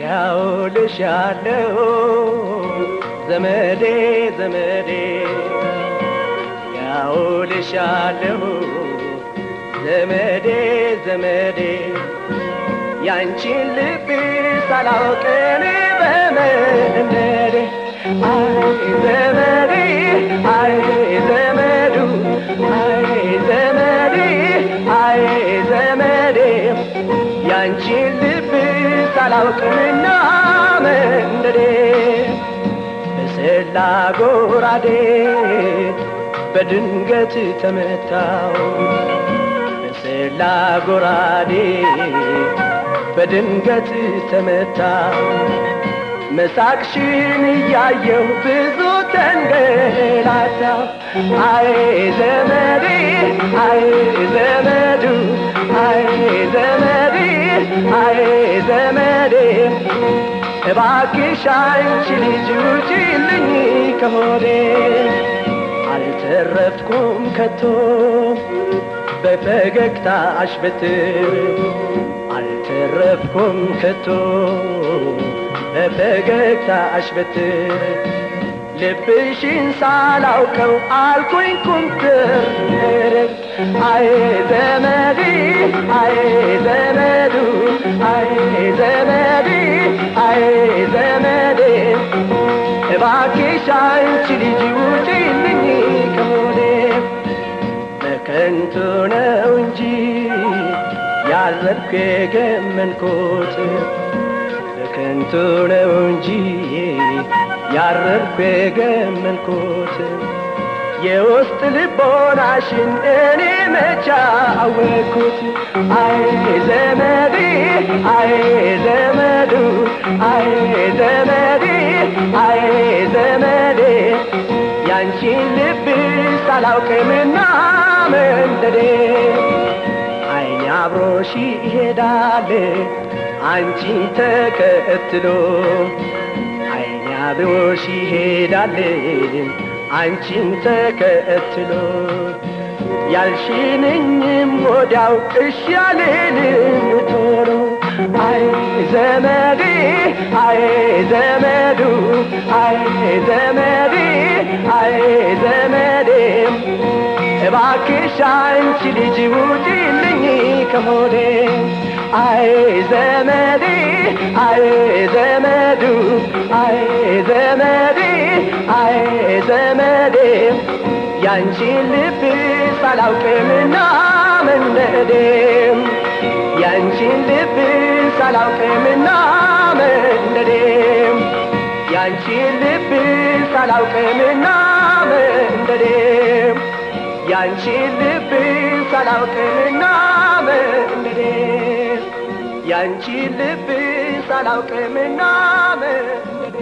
እንዲያው ልሻለው ዘመዴ ዘመዴ እንዲያው ልሻለው ዘመዴ ዘመዴ ያንቺን ልብ ሳላውቅን በመንደዴ አይ ዘመዴ አይ ዘመዱ አይ ዘመዴ አይ ዘመዴ ያንቺን ልብ ሳላውቅንና መንደዴ በሰላ ጎራዴ በድንገት ተመታው በሰላ ጎራዴ በድንገት ተመታው መሳቅሽን እያየሁ ብዙ ተንገላታው አይ ዘመዴ አይ ዘመዱ አይ ዘመዴ አይ ዘመዴ እባክሽ አንቺ ልጅ ውጪልኝ ከሆዴ አልተረፍኩም ከቶ በፈገግታሽ በትር አልተረፍኩም ከቶ በፈገግታሽ በትር ልብሽን ሳላውቀው አልኩኝ ኩምትር አይ ዘመዴ አይ ዘመዱ አይ ዘመዴ አይ ዘመዴ እባክሽ አንቺ ልጅ ውጪልኝ ከሆዴ በከንቱ ነው እንጂ ያረፍኩ የገመንኩት በከንቱ ነው እንጂ ያረፍኩ የገመንኩት የውስጥ ልቦናሽን እኔ መቻ አወቅኩት አይ ዘመዴ አይ ዘመዱ አይ ዘመዴ አይ ዘመዴ ያንቺን ልብ ሳላውቅምና መንደዴ አይኔ አብሮሽ ይሄዳል አንቺን ተከትሎ አይኔ አብሮሽ ይሄዳል አንቺን ተከትሎ ያልሽንኝም ወዲያው እሺ ያልልም ቶሎ አይ ዘመዴ አይ ዘመዱ አይ ዘመዴ አይ ዘመዴ እባክሽ አንቺ ልጅ ውጪልኝ ከሆዴ አይ ዘመዴ አይ ዘመዱ አይ ዘመዴ አይ ዘመዴ ያንቺን ልብ ሳላውቅምና መንደዴ ያንቺን ልብ ሳላውቅምና መንደዴ ያንቺን ልብ ሳላውቅምና መንደዴ ያንቺን ልብ ሳላውቅምና መንደዴ ያንቺን ልብ ሳላውቅምና መንደዴ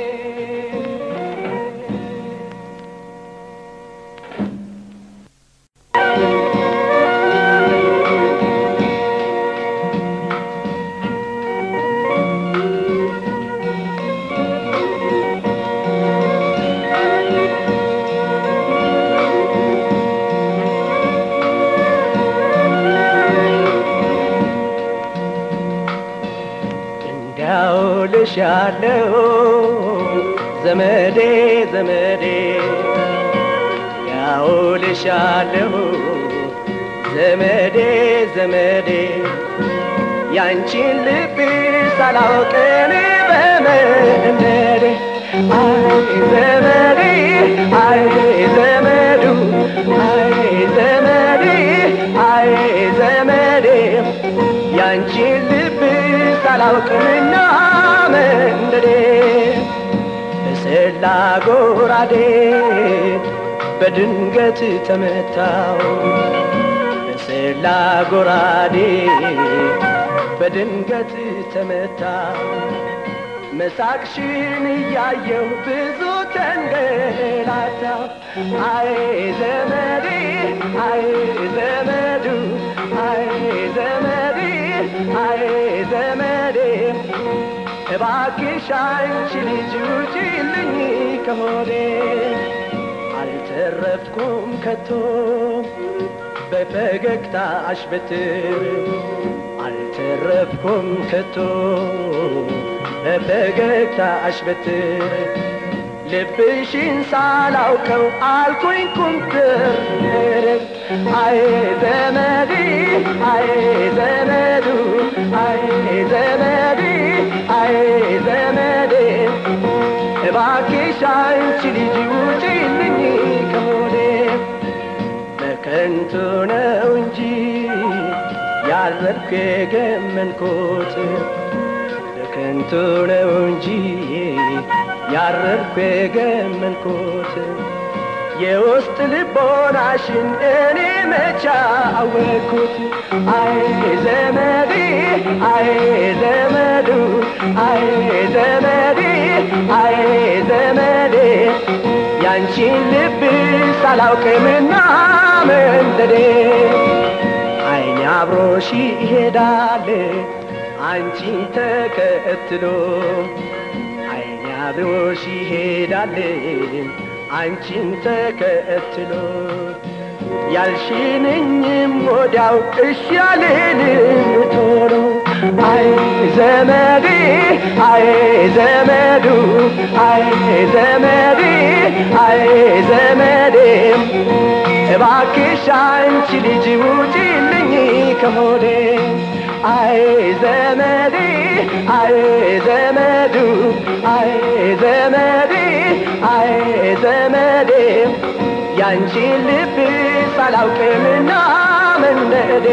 እንዲያው ልሻለው ዘመዴ ዘመዴ ያው ልሻለው ዘመዴ ዘመዴ ያንቺን ልብ ሳላውቅን በመንደዴ አይ ዘመዴ አይ ዘመዱ አይ ዘመዴ አይ ዘመዴ ያንቺን ልብ ሳላውቅምና መንደዴ በሰላ ጎራዴ በድንገት ተመታው በሰላ ጎራዴ በድንገት ተመታው መሳቅሽን እያየሁ ብዙ ተንገላታው አይ ዘመዴ አይ ዘመዱ አይ ዘመዴ አይ ዘመዴ እባክሽ አንቺ ልጅ ውጪልኝ ከሆዴ አልተረፍኩም ከቶ በፈገግታሽ በትር አልተረፍኩም ከቶ በፈገግታሽ በትር ልብሽን ሳላውቀው አልኩኝ ኩምትር አይ ዘመዴ አይ ዘመዱ አይ ዘመዴ አይ ዘመዴ እባክሽ አንቺ ልጅ ውጪልኝ ከሆዴ በከንቱ ነው እንጂ ያረድኩ የገመንኩት በከንቱ ነው እንጂ ያረድኩ የገመንኩት የውስጥ ልቦናሽን እኔ መቻ አወቅኩት አይ ዘመዴ አይ ዘመዱ አይ ዘመዴ አይ ዘመዴ ያንቺን ልብ ሳላውቅምና መንደዴ አይኔ አብሮሽ ይሄዳል አንቺን ተከትሎ አይኔ አብሮሽ ይሄዳል አንቺን ተከትሎ ያልሽንኝም ወዲያው እሺ ያልልም ቶሎ አይ ዘመዴ አይ ዘመዱ አይ ዘመዴ አይ ዘመዴ እባክሽ አንቺ ልጅ ውጪልኝ ከሆዴ አይ ዘመዴ አይ ዘመዱ አይ ዘመዴ አይ ዘመዴ ያንቺን ልብ ሳላውቅምና መንደዴ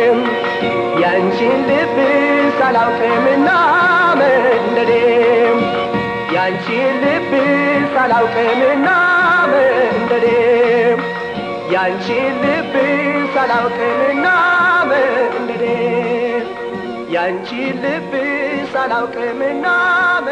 ያንቺን ልብ ሳላውቅምና መንደዴ ያንቺን ልብ ሳላውቅምና መንደዴ ያንቺን ልብ ሳላውቅምና መንደዴ ያንቺን ልብ ሳላውቅምና